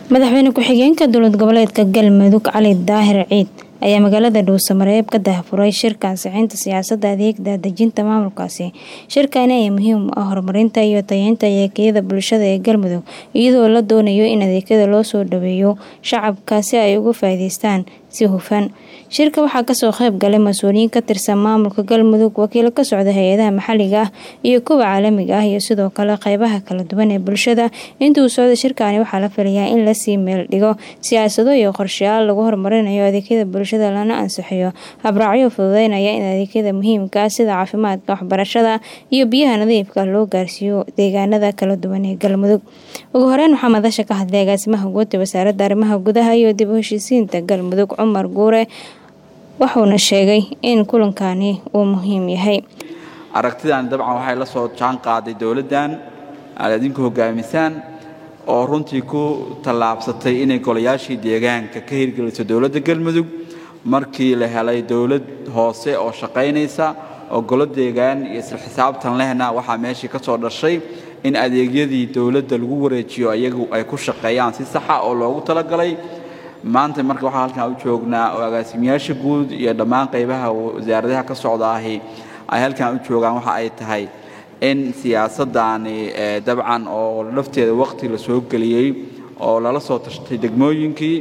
madaxweyne ku-xigeenka dowlad goboleedka galmudug cali daahir ciid ayaa magaalada dhuusamareeb ka daahfuray shirka ansixinta siyaasadda adeegda dejinta maamulkaasi shirkani ayaa muhiim u ah horumarinta iyo tayeynta adeegyada bulshada ee galmudug iyadoo la doonayo in adeegyada loo soo dhaweeyo shacabka si ay uga faa'iideystaan si hufan shirka waxaa kasoo qayb galay mas-uuliyiin ka tirsan maamulka galmudug wakiilo ka socda hay-adaha maxalliga ah iyo kuwa caalamiga ah iyo sidoo kale qeybaha kala duwan ee bulshada intuu socda shirkani waxaa la filayaa in lasii meel dhigo siyaasado iyo qorshayaal lagu horumarinayo adeegyada bulshada lana ansixiyo habraacyo fududeynaya in adeegyada muhiimka ah sida caafimaadka waxbarashada iyo biyaha nadiifka loo gaarsiiyo deegaanada kala duwan ee galmudug ugu horeyn waxaa madasha ka hadlay agaasimaha guud ee wasaaradda arrimaha gudaha iyo dib u heshiisiinta galmudug cumar guure wuxuuna sheegay in kulankani uu muhiim yahay aragtidan dabcan waxay la soo jaan qaaday dowladdan aad idinku hogaamisaan oo runtii ku tallaabsatay inay golayaashii deegaanka ka hirgeliso dowladda galmudug markii la helay dowlad hoose oo shaqaynaysa oo golo deegaan iyo isla xisaabtan lehna waxaa meeshii ka soo dhashay in adeegyadii dowladda lagu wareejiyo iyagu ay ku shaqeeyaan si saxa oo loogu talagalay maanta marka waxaa halkan u joognaa oo agaasimiyaasha guud iyo dhammaan qaybaha wasaaradaha ka socda ahi ay halkan u joogaan waxa ay tahay in siyaasaddaani dabcan oo lafteeda waqti la soo geliyey oo lala soo tashtay degmooyinkii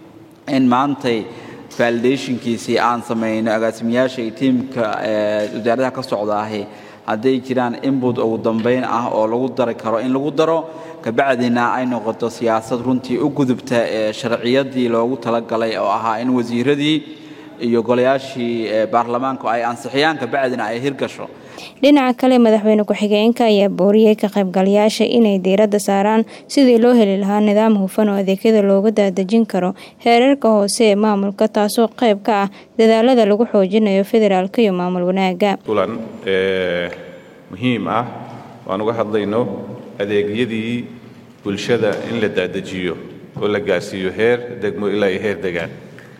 in maantay validationkiisii aan samayno agaasimiyaasha iyo tiimka wasaaradaha ka socda ahi hadday jiraan inbut ugu dambayn ah oo lagu dari karo in lagu daro kabacdina ay noqoto siyaasad runtii u gudubta ee sharciyadii loogu talagalay oo ahaa in wasiiradii iyo golayaashii baarlamaanku ay ansixiyaan kabacdina ay hirgasho dhinaca kale madaxweyne ku-xigeenka ayaa booriyey ka qaybgalayaasha inay diiradda saaraan sidii loo heli lahaa nidaam hufan oo adeegyada looga daadejin karo heerarka hoose ee maamulka taasoo qayb ka ah dadaalada lagu xoojinayo federaalka iyo maamul wanaaga kulan muhiim ah waan uga hadlayno adeegyadii bulshada in la daadejiyo oo la gaarsiiyo heer degmo ilaa iyo heer degaan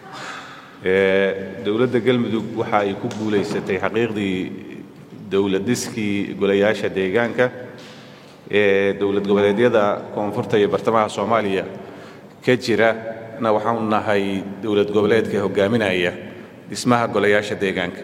dowladda galmudug waxa ay ku guulaysatay xaqiiqdii dowladiskii golayaasha deegaanka ee dowlad goboleedyada koonfurta iyo bartamaha soomaaliya ka jira na waxaanu nahay dowlad goboleedka hogaaminaya dhismaha golayaasha deegaanka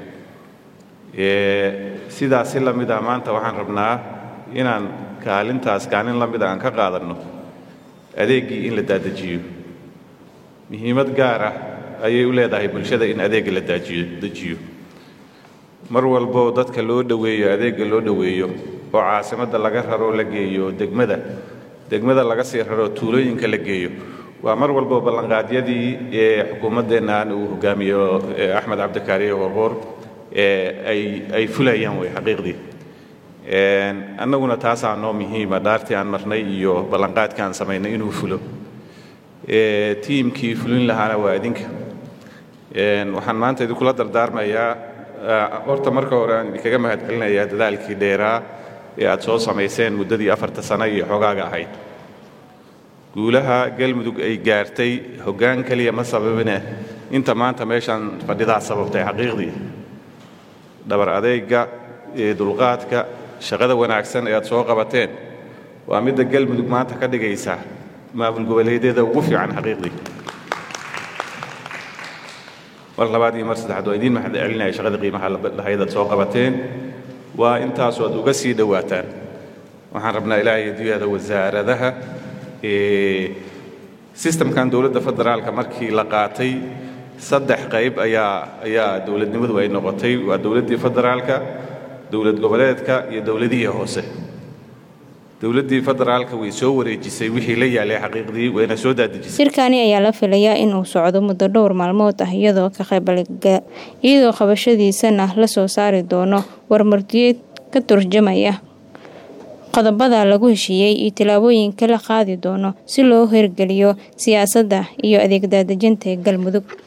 sidaas si la mid ah maanta waxaan rabnaa inaan kaalintaas kaalin la mida aan ka qaadanno adeeggii in la daadejiyo muhiimad gaar ah ayay u leedahay bulshada in adeegga la dejiyo mar walbo dadka loo dhoweeyo adeegga loo dhoweeyo oo caasimadda laga raro la geeyo degmada degmada laga sii raro tuulooyinka la geeyo waa mar walbo ballanqaadyadii ee xukuumaddeennan uu hogaamiyo axmed cabdikaariye warqoor ay fulayaan way xaqiiqdii annaguna taasaa noo muhiima dhaartii aan marnay iyo ballanqaadka aan samaynay inuu fulo tiimkii fulin lahaana waa idinka waxaan maanta idinkula dardaarmayaa horta marka hore aan idinkaga mahad celinayaa dadaalkii dheeraa ee aad soo samayseen muddadii afarta sano iyo xogaaga ahayd guulaha galmudug ay gaartay hoggaan keliya ma sababine inta maanta meeshaan fadhidaa sababtay xaqiiqdii dhabar adeegga ee dulqaadka shaqada wanaagsan ee aad soo qabateen waa midda galmudug maanta ka dhigaysa maamul goboleedyada ugu fiican xaqiiqdii mar labaad iyo mar saddexaad waa idiin mahad celinaya shaqada qiimaha lahayd aad soo qabateen waa intaasu aad uga sii dhowaataan waxaan rabnaa ilaahay adduunyada wasaaradaha sistamkan dowladda federaalka markii la qaatay saddex qayb ayaa ayaa dowladnimadu ay noqotay waa dowladdii federaalka dowlad goboleedka iyo dowladihii hoose dowladdii federaalka way soo wareejisay wixii la yaalay xaqiiqdii wayna soo daadejisay shirkani ayaa la filayaa inuu socdo muddo dhowr maalmood ah iyadoo ka qaybgalga iyadoo qabashadiisana la soo saari doono warmartiyeed ka turjamaya qodobada lagu heshiiyey iyo tillaabooyinka la qaadi doono si loo hirgeliyo siyaasadda iyo adeeg daadejinta ee galmudug